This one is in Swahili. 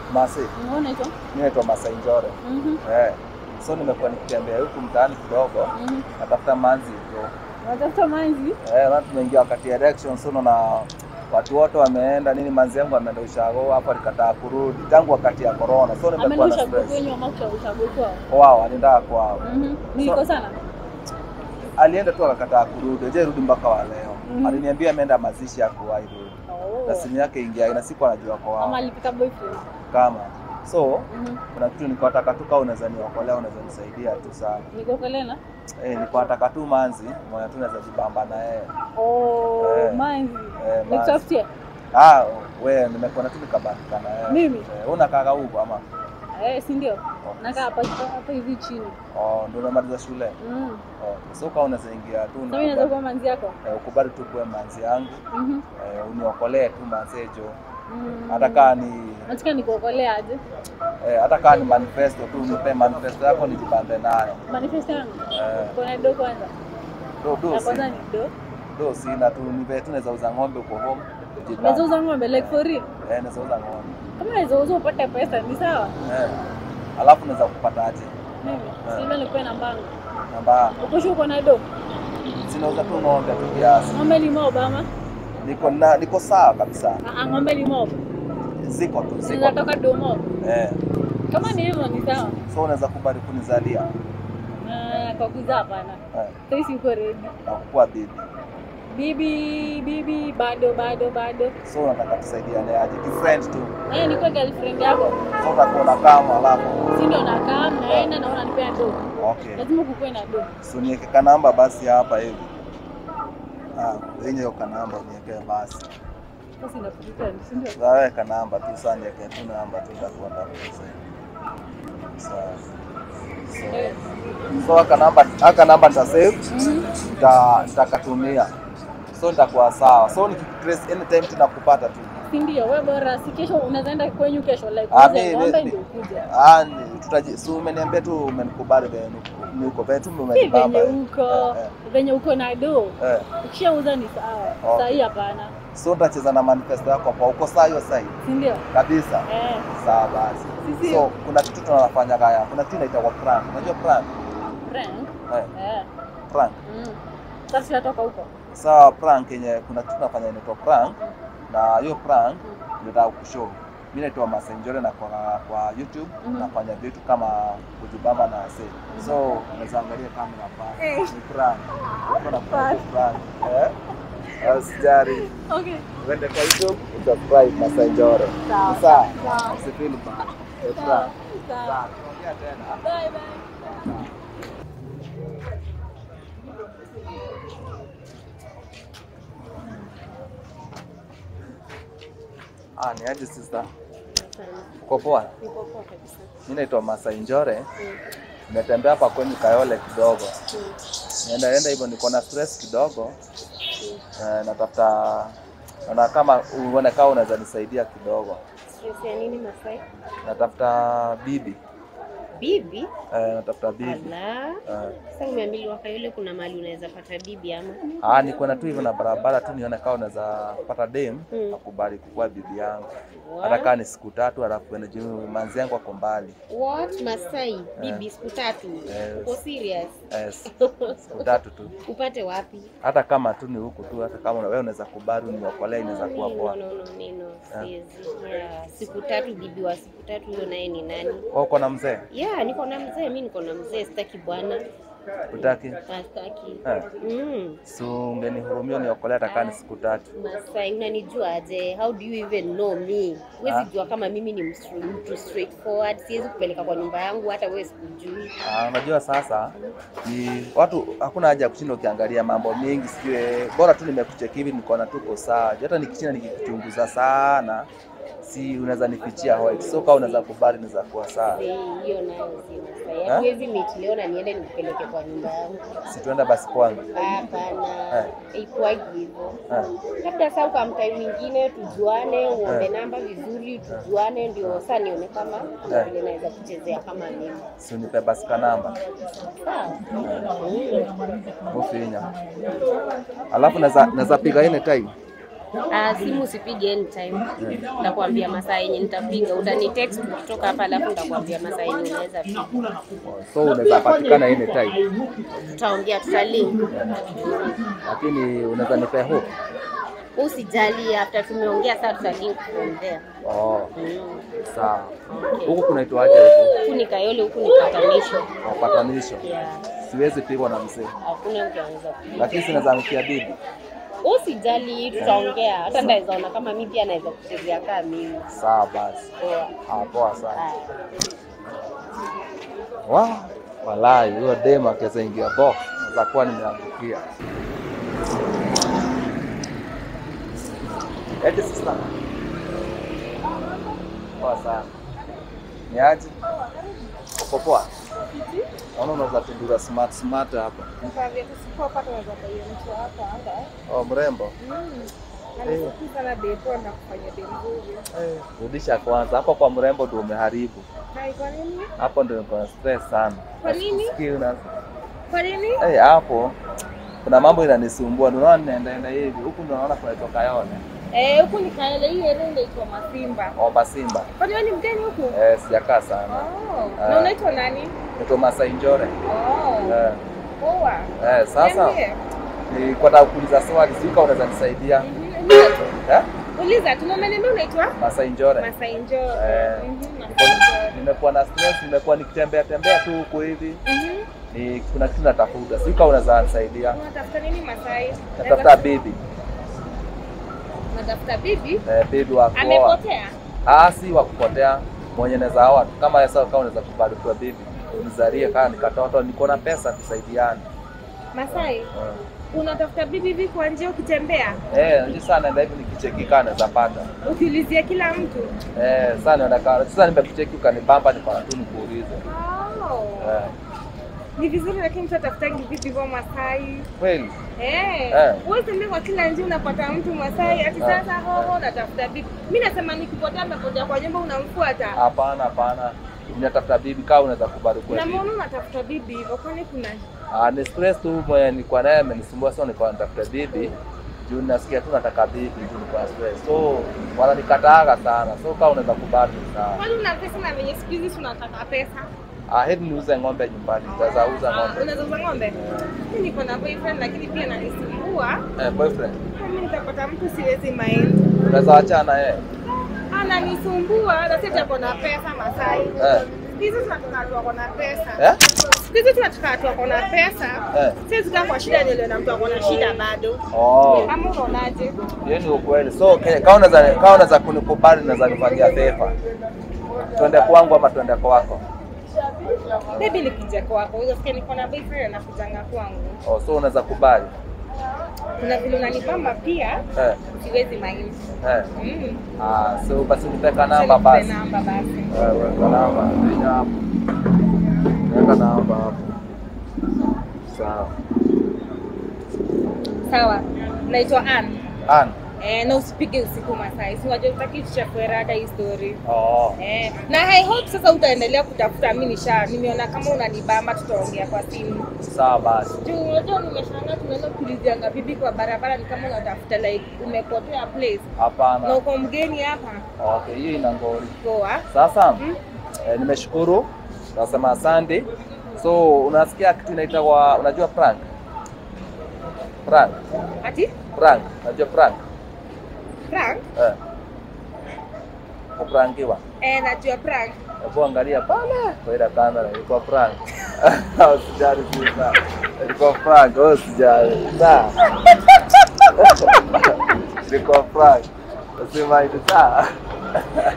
Masi, Unaona hicho? mimi naitwa Masai Njore. Mhm. Eh. So nimekuwa nikitembea huku mtaani kidogo, Mhm. natafuta manzi bro. Unatafuta manzi? Eh, na tumeingia wakati ya election so na watu wote wameenda nini, manzi yangu ameenda ushago hapo, alikataa kurudi tangu wakati ya corona, so nimekuwa Ameenda na ushago stress. kwenyu ama ushago ushago kwao? Wao alienda kwao, Mhm. Niliko sana. alienda tu akakataa kurudi, je rudi mpaka wa leo. Mhm. Aliniambia ameenda mazishi ya kuwahi rudi Oh. na simu yake ingia, na siku anajua kwa Ama wao alipika boyfriend. kama so Mhm. kuna kitu nilikuwa nataka tu kama unaweza niokolea, unaweza nisaidia tu sana. Niko Kolena? Eh, nilikuwa nataka tu manzi mwenye tu naweza jibamba na yeye. Oh, Eh. manzi. Eh, manzi. Nikutafutie. Ah, we nimekuwa na tu nikabandika na yeye. Mimi? Eh, unakaa huko ama? Eh, si ndio? Nakaa hapa hapa hivi chini. Oh, ndio unamaliza shule. Mm. Oh, so kama unaweza ingia tu Sasa mimi naweza nikubali- kuwa manzi yako? eh, ukubali tu kuwe manzi yangu. Mhm. Eh, uniokolee tu manzejo. Mm. Hata kaa ni Nataka nikuokolea aje? eh, hata kaa ni manifesto tu nipe manifesto yako nijibambe nayo. Manifest yangu. Eh, Kuna do kwanza. do do Ya si, kwanza ni do. do sina tu nipe tu naweza uza ng'ombe uko home. Unaweza Jibambe. uza ng'ombe like for real. Eh, naweza uza ng'ombe. Kama unaweza uza upate pesa ni sawa. Eh. Alafu naweza kupata aje? Mimi Eh. sivyo nikuwe na mbango. Namba Uko sure uko na do? sinauza tu ng'ombe tu kiasi. Ng'ombe ni mob ama? Niko na niko sawa kabisa. Ah, ah, ng'ombe ni mob. Ziko tu ziko. tu. Zinatoka do mob. Eh. Kama ni hivyo ni sawa. So unaweza kubali kunizalia Ah, kwa kuzaa hapana. eh, Sasa uko ready. na kukuwa bibi. Bibi, bibi bado bado bado. So unataka tusaidiane aje? Kifriend tu. Eh, nikuwe girlfriend yako. So utakuwa na kama alafu. Si ndio nakaa mnaenda na unanipea do. Okay. Lazima kukuwe na do. So niweke kanamba basi hapa hivi. Ah, yenye hiyo kanamba niweke basi. Sasa inakuja si ndio? Zawe kanamba tu sana niweke tu namba tu nitakuwa ndakusaidia. Sawa. Eh. So so aka namba aka namba nita save Mhm. nita nitakatumia. So nitakuwa sawa. So nikitrace anytime tunakupata tu. Si ndio? Wewe bora si kesho unaweza enda kwenyu kesho like Ah, uze mi- ng'ombe mi- ndio ukuje. Ah, ni- tutaji si umeniambia tu umenikubali venye ni uko venye tu Si umenibamba. venye uko Eh, venye uko na do. eh. Ukishauza ni sawa. Okay. Saa hii hapana. So nitacheza na manifesto yako kwa uko saa hiyo saa hii Si ndio? kabisa. Eh. Sawa basi. Sisi So kuna kitu tunafanya kaya. Kuna kitu inaitwa prank. Unajua prank? prank. Eh, Eh. prank. Mm. Sasa tunatoka huko. Sawa prank yenye kuna kitu tunafanya inaitwa prank na hiyo prank nataka kushow. Mimi naitwa Masenjore na kwa, kwa YouTube Mhm. nafanya vitu kama kujibamba na wase. So unaweza angalia kamera pale. Eh. Ni prank. Kuna prank. prank. Eh? Usijali. Okay. Uende kwa YouTube usubscribe Masenjore. Sawa. Sawa. Sawa. Usifeel bad. Ni Sawa. prank. Sawa. Sawa. Tuongea tena. Bye bye. Ah, ni aje sister? Uko poa? Niko poa kabisa. Mimi naitwa Masai Njore. Mm. Nimetembea hapa kwenye Kayole kidogo. Mm. Nienda enda hivyo niko na stress kidogo. Eh, natafuta naona kama uone kama unaweza nisaidia kidogo. Stress ya nini Masai? Natafuta bibi. Bibi? Eh, natafuta bibi. Ala. Eh, Sasa umeambiwa Kayole kuna mahali unaweza pata bibi ama? ah, niko na tu hivyo na barabara tu nione kama unaweza pata dem Mm. akubali kukuwa bibi yangu. What? Hata kama ni siku tatu alafu ende juu manzi yangu ako mbali. What? Masai, bibi siku tatu. Yes. Uko serious? Yes. Siku tatu tu. Upate wapi? Hata kama tu ni huku tu, hata kama wewe unaweza kubali uniokolee, inaweza kuwa No, poa. no, no, no, siwezi. Yeah, siku tatu bibi wa siku tatu huyo naye ni nani? Wewe uko na mzee? Yeah, niko na mzee, mi niko na mzee, sitaki bwana. Utaki? Sitaki. Eh. Mm. So ungenihurumia uniokolee hata kama ni siku tatu. Masai, unanijua aje? How do you even know me? Huwezi Ah. jua kama mimi ni mstru- mtu straightforward. Siwezi kupeleka kwa nyumba yangu, hata wewe sikujui. Ah, unajua sasa ni watu, hakuna haja ya kushinda ukiangalia mambo mengi, sijue bora tu nimekucheki hivi, niko na tuko sawa. Juu Hata nikishinda nikikuchunguza sana, si unaweza nifichia white. So kama unaweza kubali, naweza kuwa sawa. Sei, hiyo nayo si Masai. Ah? Hatuwezi meet leo na niende nikupeleke kwa nyumba yangu. Si tuenda basi kwangu. Hapana, ikuwagi hivyo. Eh. Labda saa kwa mtai mwingine tujuane, uombe namba vizuri, tujuane, ndio saa nione kama kuna Eh. vile naweza kuchezea kama mimi. Si unipe basi ka namba Sawa. Mm. ufinya, alafu naweza naweza piga ile time Ah, simu usipige anytime. Nitakwambia masaa yenye nitapiga. Utani text kutoka hapa alafu nitakwambia masaa yenye unaweza piga. So unaweza patikana anytime, Tutaongea, tutalink. lakini unaweza nipea hope. Usijali, after tumeongea sasa tutalink from there. Oh, Mm. sawa. Okay. Huku kunaitwaje huku? Huku ni Kayole, huku ni patanisho. Wapatanisho. Yeah. Siwezi pigwa na mzee, Hakuna mtu anaweza kupiga. lakini sinaweza mkia bibi. Usijali, tutaongea. Hata ndaweza ona kama mimi pia naweza kuchezea kama mimi. Sawa basi. Poa. Ah, poa sana. Haya. Wow, walai huyo dema akiweza ingia box naweza kuwa nimeangukia. Eti sasa. Poa sana. Ni aje? Uko poa? Naona unaweza tundura smart smart hapa. Oh, mrembo. Eh, Rudisha kwanza hapo kwa mrembo ndio umeharibu. Hapo ndio niko na stress sana. Kwa nini? Sikii una Kwa nini? Eh, hapo kuna mambo inanisumbua, ndio naona ninaenda hivi huku, ndio naona kunatoka yone Eh, huku ni Kayole, hii eneo inaitwa Masimba. omba Simba. Kwani wewe ni mgeni huku? Eh, sijakaa sana. Oh. Ah. Na unaitwa nani? Nito Masai Njore. Oh. Eh, Poa. eh, sasa Niambie. nilikuwa nataka kuuliza swali, sijui kama unaweza nisaidia. Mhm. Eh? Uliza, tunaomba unaitwa? Masai Njore. Masai Njoo. Eh, Mhm, niko- Masai Njoo. nimekuwa na stress, nimekuwa nikitembea tembea tu huku hivi, Mhm. ni kuna kitu natafuta, sijui kama unaweza nisaidia. Unatafuta nini Masai? Natafuta bibi, Unatafuta bibi? eh, bibi wa kuoa. Amepotea? Ah, si wa kupotea, mwenye naweza oa tu. kama sasa, kama unaweza kubarikiwa bibi unizalie kama nikatoto, niko na pesa tusaidiane. Masai, unatafuta bibi hivi kwa njia ukitembea? Eh, ndio sana naenda hivi nikichekika naweza pata. Ukiulizia kila mtu? Eh, sana naenda kwa sasa nimekucheki ukanibamba niko na tu nikuulize. Oh. Eh, Ni vizuri lakini mtu atafutangi vipi kwa Masai? kweli? Eh. Eh. Wewe tembea kwa kila njia unapata mtu Masai ati sasa hoho natafuta bibi. Mimi nasema nikipotea amepotea kwa nyumba unamfuata. Hapana, hapana. Ninatafuta bibi kama unaweza kubarikiwa Na bibi. mbona unatafuta bibi hivyo? Kwani kuna Ah, ni stress tu mwenye nilikuwa naye amenisumbua sana, nilikuwa natafuta bibi. Juu nasikia tu nataka bibi juu niko na stress. So wananikataaga sana. So kama unaweza kubali sawa. kwani una pesa na venye siku hizi tunataka pesa? Ah, heri niuze ng'ombe nyumbani. Nitaweza uza Ah, ng'ombe. Unaweza uza ng'ombe? Mimi niko na boyfriend lakini pia ananisumbua. Eh, boyfriend. Mimi nitapata mtu siwezi mind. Unaweza wachana yeye. Ananisumbua na sisi tuko na pesa Masai. Eh. Siku hizi tunataka watu wako na pesa. Eh? Siku hizi tunataka watu wako na pesa. Eh. Siwezi kaa kwa shida nielewe na mtu ako na shida bado. Oh. Ama unaonaje? Hiyo ni ukweli. So ke- kama unaweza kama unaweza kunikubali unaweza nifanyia favor. Twende kwangu ama twende kwako. Baby nikija kwako, unasikia niko na boyfriend anakujanga kwangu. Oh, so unaweza kubali. Kuna vile unanipamba pia, Eh. siwezi mind. Eh. Mm. Ah, so basi nipeka namba Sasa basi. nikupe namba basi. Eh, weka namba. Piga hapo. Weka namba hapo. Sawa. Sawa. Naitwa Ann. An. Eh, na usipige usiku Masai. Si unajua utaki tuchafue rada hii story. Oh. Eh, na I hope sasa utaendelea kutafuta. Mimi nisha nimeona kama unanibamba, tutaongea kwa simu. Sawa basi. Juu unajua nimeshangaa, tunaenda kuulizianga bibi kwa barabara, ni kama unatafuta like umepotea place na Hapana. uko mgeni hapa. Okay, hiyo ina ngori. Poa. Sasa Mm. eh, nimeshukuru. Nasema asante. So unasikia kitu inaitwa unajua prank? Prank. Ati Prank. Unajua prank? prank? Eh. Kuprankiwa. Eh, najua prank. Hebu angalia pale kwa ile kamera ilikuwa prank. Usijali sasa. Ilikuwa prank, wewe usijali. Sawa. Ilikuwa prank. Usima hivi sawa.